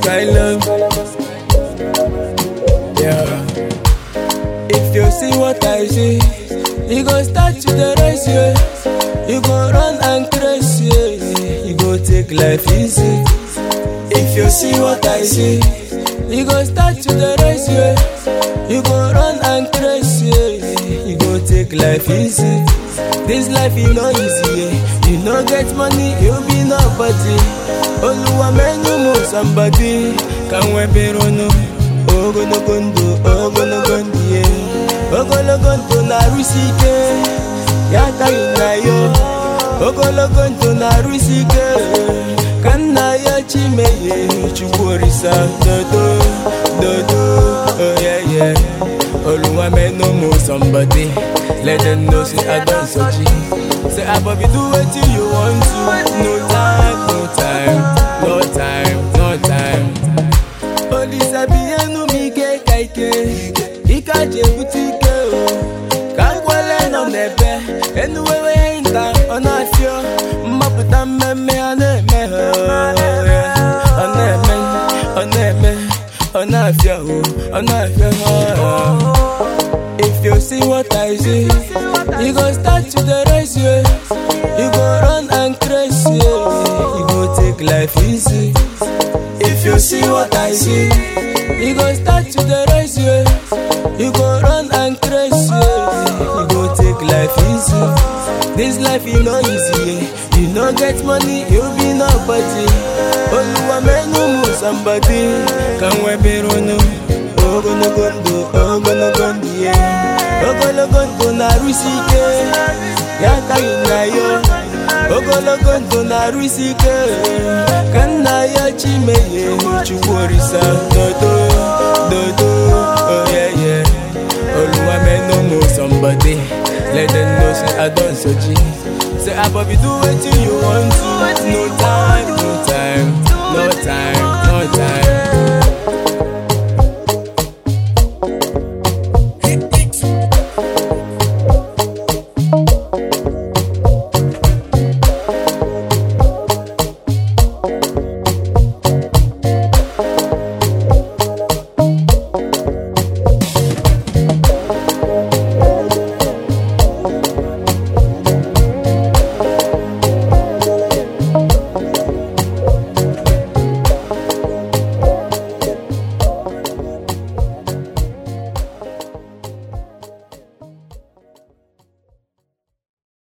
sky love. Yeah. If you see what I see, you go start to the race, yeah. You go run and crash, yeah. You go take life easy. If you see what I see, you go start to the race, yeah. You go run and crash, yeah. You go take life easy. This life is no easy, yeah. You no get money, you be nobody. Oluwa menu mo somebody. Can we be no? Ogologo ndụ, ogologo ndụ, yeah. Ogologo ndụ na-arụsi ike, ya taghị na yo. Ogologo ndụ na-arụsi ike, ka nna ya chimeye Chukwu orisa dodo, dodo, oh yeah yeah. Oluwa menu mo somebody, let them know say I don sochi. Say Abobi do wetin you want to, no time, no time, no time, no time. Olisa bienu m ike ka ike ike aji ebute ike o ka nkwele nọ n'ebe enuwewe nka ọ na-afịọ mmapụta mmemme a na-eme ha ọ na-eme ọ na-eme ọ na-afịa o ọ na-afịa ha If you see what I see, you go start to the race, yeah. You go run and crash, yeah. You go take life easy. If you see what I see, you go start to the race, yeah. You go run and crash, yeah. You go take life easy. This life is no easy, yeah. You no get money, you be nobody. Oluwa menu mu somebody, can we be no? Ogologo ndụ, ogologo ndụ, yeah. Ogologo ndụ na-arụsi ike, ya taghị na yo. ogologo ndụ na-arụsi ike ka nna ya chimeye chukwu orisa dodo dodo oyeye oluwa menu mo somebody let them know say i don soji say abobi do wetin you want to no time no time no time